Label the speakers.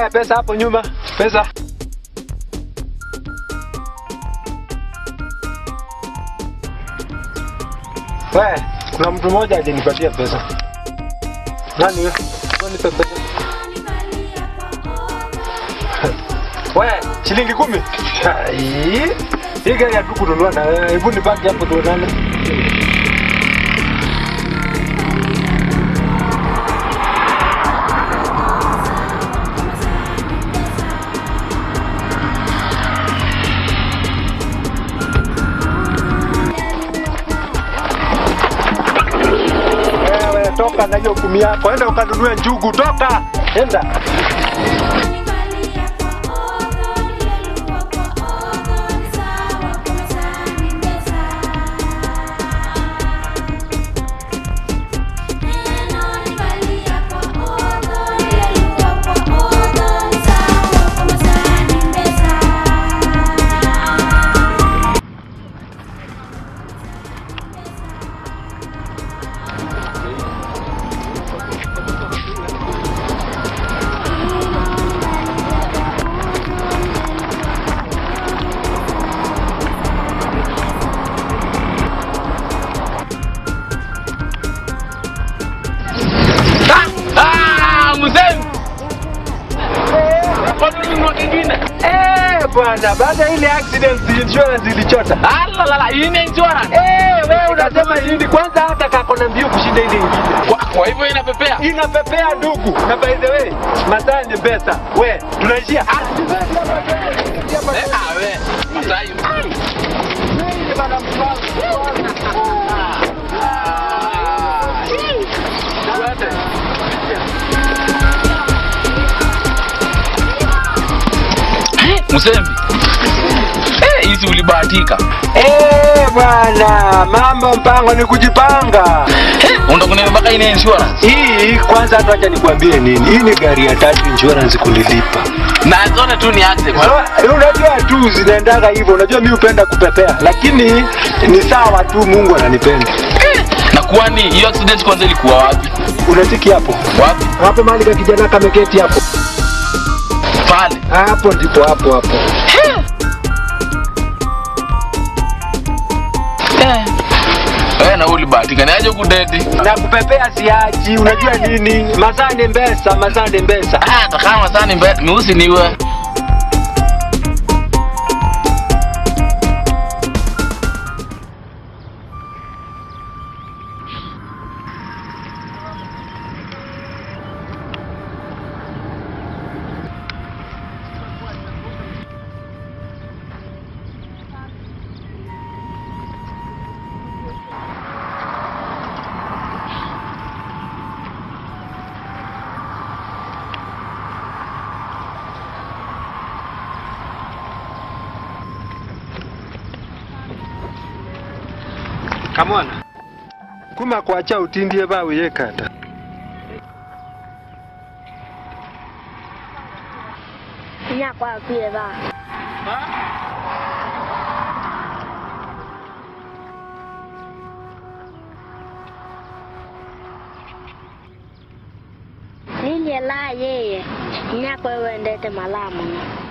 Speaker 1: Haya, pesa hapo nyuma, pesa. We, kuna mtu mmoja alinipatia pesa. Nani huyo? Wewe nipe pesa. We, shilingi kumi. Ai, Hii gari hatu kununua na wewe. Hebu nibaki hapo tuonane. Wewe toka na hiyo kumi yako, enda ukanunue njugu, toka, enda.
Speaker 2: Ah, mzee. Kwa nini ununua kingine?
Speaker 1: Eh, bwana, baada ya ile accident insurance ilichota.
Speaker 2: Ah, la la, hii ni insurance.
Speaker 1: Eh, wewe unasema nini? Kwanza hata kako na mbio kushinda ile ingine.
Speaker 2: Kwa, kwa hivyo inapepea.
Speaker 1: Inapepea ndugu. Na by the way, masaa ni pesa. We, tunaishia. Ah,
Speaker 2: Eh, ah, we. Masayu. Msembi. Eh, hizi ulibahatika.
Speaker 1: Eh, bwana, mambo mpango ni kujipanga.
Speaker 2: Eh, unataka kuniambia mpaka ina insurance.
Speaker 1: Hii kwanza hata acha nikwambie nini. Hii ni gari ya tatu insurance kunilipa.
Speaker 2: Na zote tu ni accident.
Speaker 1: Ah, Unajua tu zinaendaga hivyo. Unajua mimi hupenda kupepea, lakini ni sawa tu, Mungu ananipenda.
Speaker 2: Na kwani hiyo accident kwanza ilikuwa wapi?
Speaker 1: Unatiki hapo
Speaker 2: Wapi?
Speaker 1: hapo, mahali ka kijana kameketi hapo
Speaker 2: Pale.
Speaker 1: hapo, ndipo hapo hapo.
Speaker 2: Eh. Eh, na ulibahatika. Ni aje kudedi?
Speaker 1: Na kupepea siachi. Unajua nini? Masaa ni mbesa, masaa ni mbesa.
Speaker 2: Ah, takama sana mbe, meusi niwe.
Speaker 1: Kamwana kuma kwacha utindie bawe yekata
Speaker 3: Nyakwapire ba ninye la yeye nyakwe wendete malamu